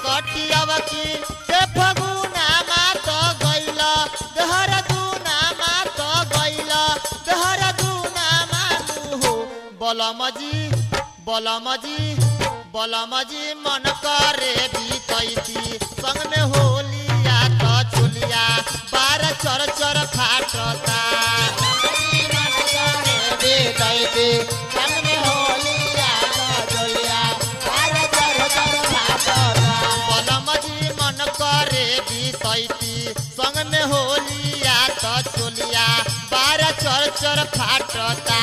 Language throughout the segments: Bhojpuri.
कटियावा की के फगुना मात गइल देहरादूना मात गइल देहरादूना मानु हो बलमजी बलमजी बलमजी मन करे बीतैती संग में होलिया त चुलिया बार चर चर फाटता बलमजी मन करे बीतैती संग में होलिया त चुलिया बार चर चर फाटता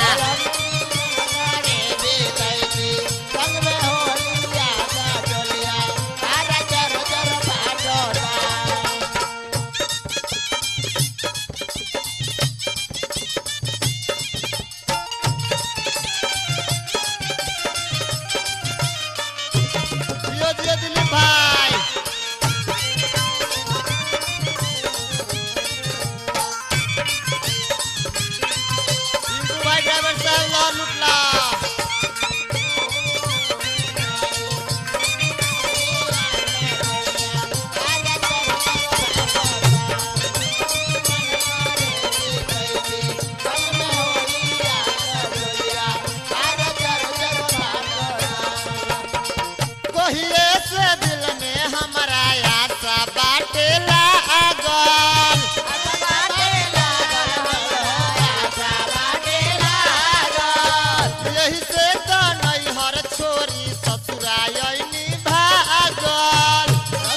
दियो दियो दिलीप भाई पिंटू भाई ड्राइवर साहब लो लुटला कहिए से दिल में हमारा आशा बाटे लागल यही से तो नैहर छोरी ससुरायनी भागल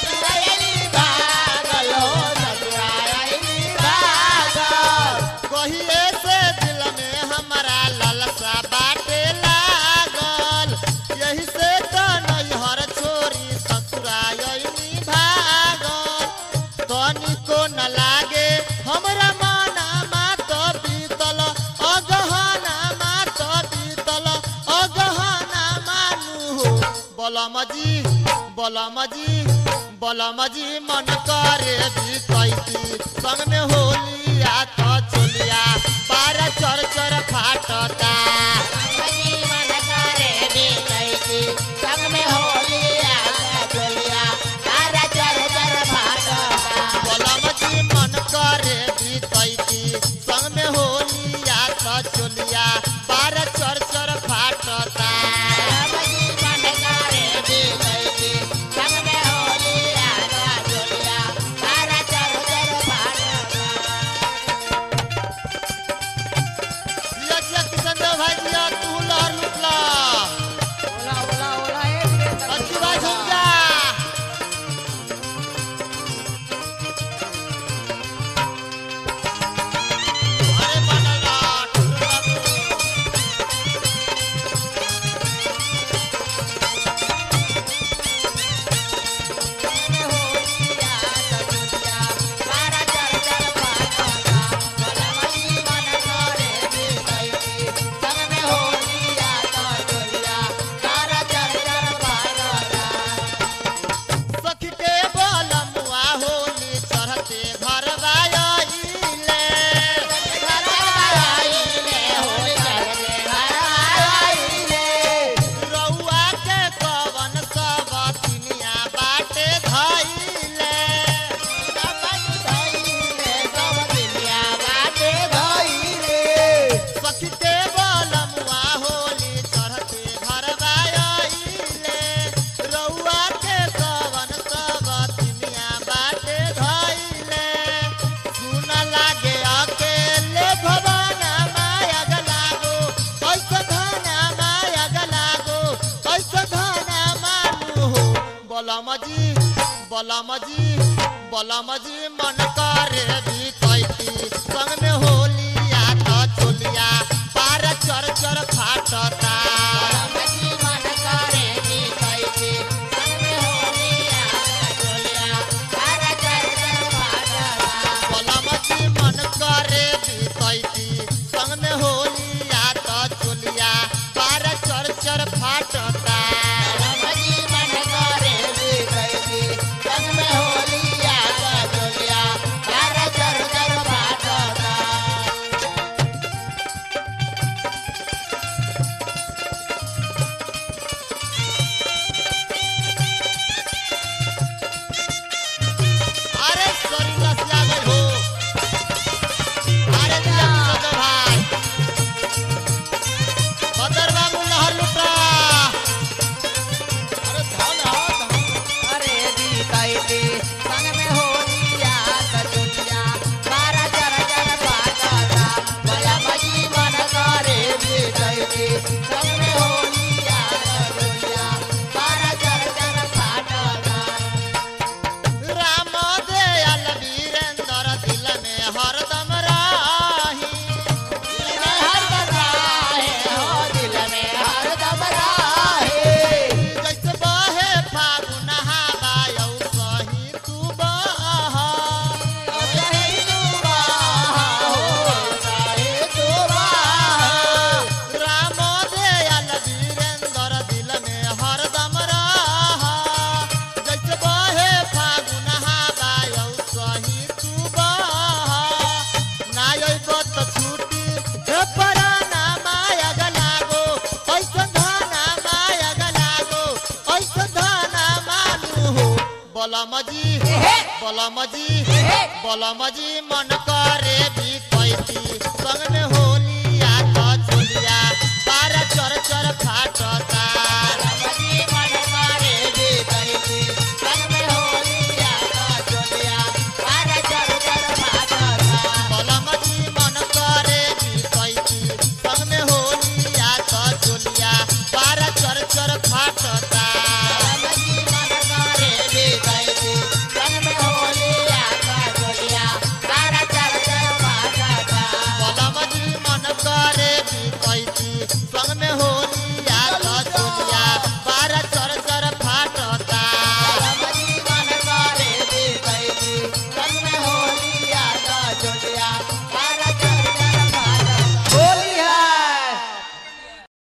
कहिए से दिल में हमारा ललसा बाटे लागल यही से तो नैहर छोरी ससुरायनी भागल तनिको न लागे हमरा माना मात बीतल अगहना मात बीतल अगहना मानु हो बलमजी बलमजी बलमजी मन करे बीतैती संग में होलिया त चोलिया बार चर चर फाटता बलमजी मन करे बीतैती संग में होलिया त चोलिया बार चर चर फाटता जिया जिया किशन देव भाई जिया तू लहर लुटला अच्छी भाई सुन जा अरे बनल रह, टुटल बाबू। सखी के बलमुआ होली चढ़ते घर बायले रउआ के कवन सब तिनिया बाटे धइले सखी के बलमुआ होली चढ़ते घर बायले रउआ के कवन सब तिनिया बाटे धइले सुन लागे अकेले भवाना माया गलागो कैसे धाना माया गलागो कैसे धाना मानु हो बलमजी बलमजी बलमजी मन करे बीतैती संग में होलिया त चोलिया पार चर चर फाटता बलमजी मन करे बीतैती संग में होलिया त चोलिया पार चर चर फाटता बलमजी बलमजी बलमजी मन करे भी कैती